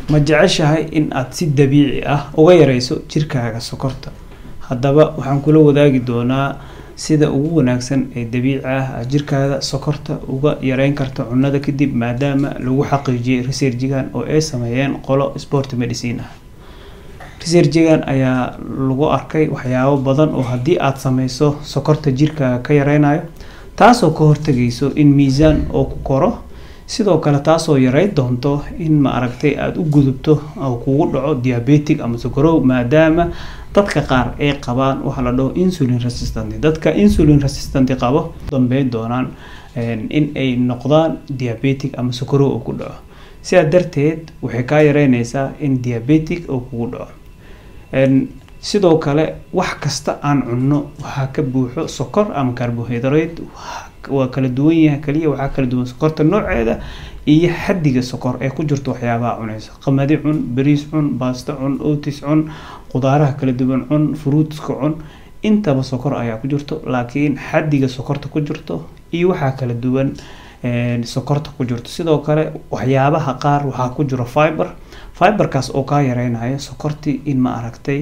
ma jeceshahay in aad si dabiici ah uga yareyso jirkaaga sokorta haddaba waxaan kula wadaagi doonaa sida ugu wanaagsan ee dabiici ah aad jirkaada sokorta uga yareyn karta cunada kadib maadaama lagu xaqiijiyay researchigan oo ay sameeyeen qolo sport medicine ah researchigan ayaa lagu arkay waxyaabo badan oo haddii aad sameyso sokorta jirkaaga ka yareynayo taasoo ka hortagayso in miisaan oo ku koro sidoo kale taasoo yareyn doonto in ma aragtay aada u gudubto oo kugu dhaco diabetic ama sokorow maadaama dadka qaar ay qabaan waxa la dhaho insulin resistant dadka insulin resistant qabo dambeyn doonaan in ay noqdaan diabetic ama sokorow oo ku dhaco sidaa darteed waxay kaa yareyneysaa in diabetic oo kugu dhaco sidoo kale wax kasta aan cunno waxaa ka buuxo sokor ama carbohydrate waa kala duwan yahay kaliya waxaa kala duwan sokorta nooceeda iyo xadiga sokor ee ku jirto waxyaabaha cunaysa qamadi cun bariis cun baasto cun otis cun qudaaraha kala duwan cun fruitska cun intaba sokor ayaa ku jirto laakiin xadiga sokorta ku jirto iyo waxaa kala duwan sokorta ku jirto sidoo kale waxyaabaha qaar waxaa ku jiro fiber fiberkaas oo kaa yareynayo sokortii in ma aragtay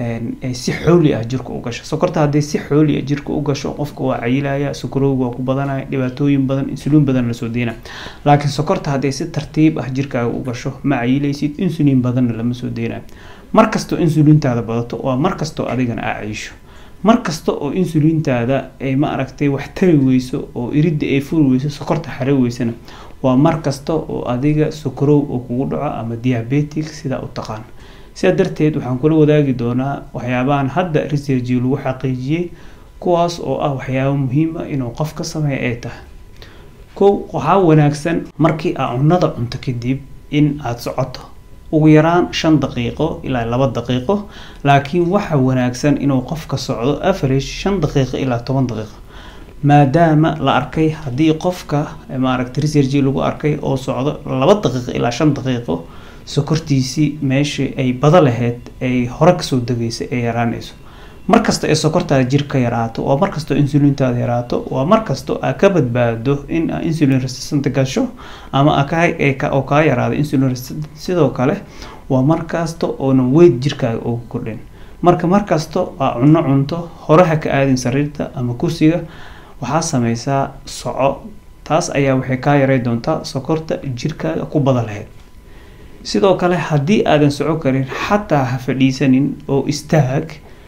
si xooli ah jirka u gasho sokorta hadday si xooli ah jirka u gasho qofka waa cayilaya sokorowga waa ku badanaya dhibaatooyin badan insuliin badan lasoo deyna laakiin sokorta hadday si tartiib ah jirkaaga u gasho ma cayilaysid insuliin badanna lama soo deynayo markastoo insuliintaada badato waa markastoo adigana aa cayisho markasta oo insuliintaada ay ma aragtay wax tari weyso oo iridda ay furi weyso sokorta xare weysana waa markasta oo adiga sokorow oo kugu dhaco ama diabetic sidaa u taqaan sidaa darteed waxaan kula wadaagi doonaa waxyaabahan hadda researchi lagu xaqiijiyey kuwaas oo ah waxyaabo muhiim ah inuu qof ka sameeya ay tahay kow waxaa wanaagsan markii aa cunada cunto kadib in aada socoto ugu yaraan shan daqiiqo ilaa laba daqiiqo laakiin waxa wanaagsan inuu qofka socdo average shan daqiiqo ilaa toban daqiiqo maadaama la arkay haddii qofka maaragta researchi lagu arkay oo socdo laba daqiiqo ilaa shan daqiiqo sokortiisii meeshii ay bada lahayd ay hore kasoo degaysa ee yaraanayso markasta ee sokortaada jir ka yaraato waa markastoo insuliintaada yaraato waa markastoo aa ka badbaado in aa insulin resistant gasho ama oo kaa yaraado insulin resistant sidoo kale waa markasta oonan weyd jirkaaga ugu kordhin marka markasto aa cunno cunto horeha ka aadin sariirta ama kursiga waxaa sameysaa soco taas ayaa waxay kaa yarey doontaa sokorta jirkaaga ku bada lahayd sidoo kale haddii aadan soco karin xataa ha fadhiisanin oo istaag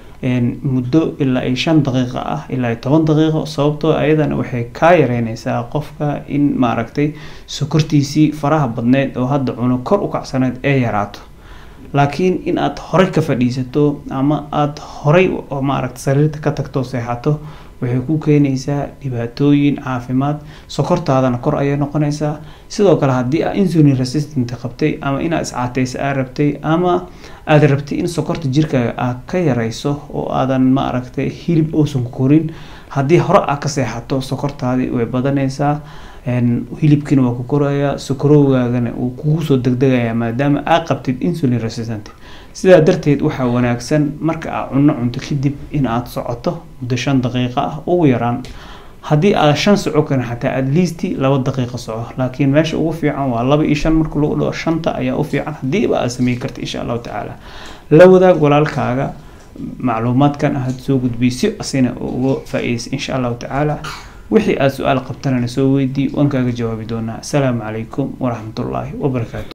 muddo ilaa ay shan daqiiqo ah ilaa ay toban daqiiqo sababtoo ayadana waxay kaa yareyneysaa qofka in maaragtay sokortiisii faraha badneyd oo hadda cuno kor u kacsaneyd ee yaraato laakiin in aad horey ka fadhiisato ama aada horey maaragta sariirta ka tagto seexato waxay ku keenaysaa dhibaatooyin caafimaad sokortaadana kor ayay noqonaysaa sidoo kale haddii aa insulin resistant qabtay ama inaad iscaateysa aa rabtay ama aada rabtay in sokorta jirkaaga aa ka yareyso oo aadan ma aragtay hilib uusan korin haddii hore aa ka seexato sokortaadii way badanaysaa hilibkiina waa ku korayaa sokorowgaagana uu kugu soo degdegayaa maadaama aa qabtid insulin resistant sidaa darteed waxaa wanaagsan marka aa cunno cunto kadib in aad socoto muddo shan daqiiqo ah ugu yaraan haddii aad shan soco karin xataa at least laba daqiiqo soco laakiin meesha ugu fiican waa laba iyo shan marka lagu dhaho shanta ayaa u fiican haddiiba aad sameyn karta insha allahu tacaala la wadaag walaalkaaga macluumaadkan aad soo gudbiy si asina uga faa-iideysa insha allahu tacaala wixii aada su-aal qabtanana soo weydii waan kaaga jawaabi doonaa asalaamu calaykum waraxmatullaahi wabarakaatu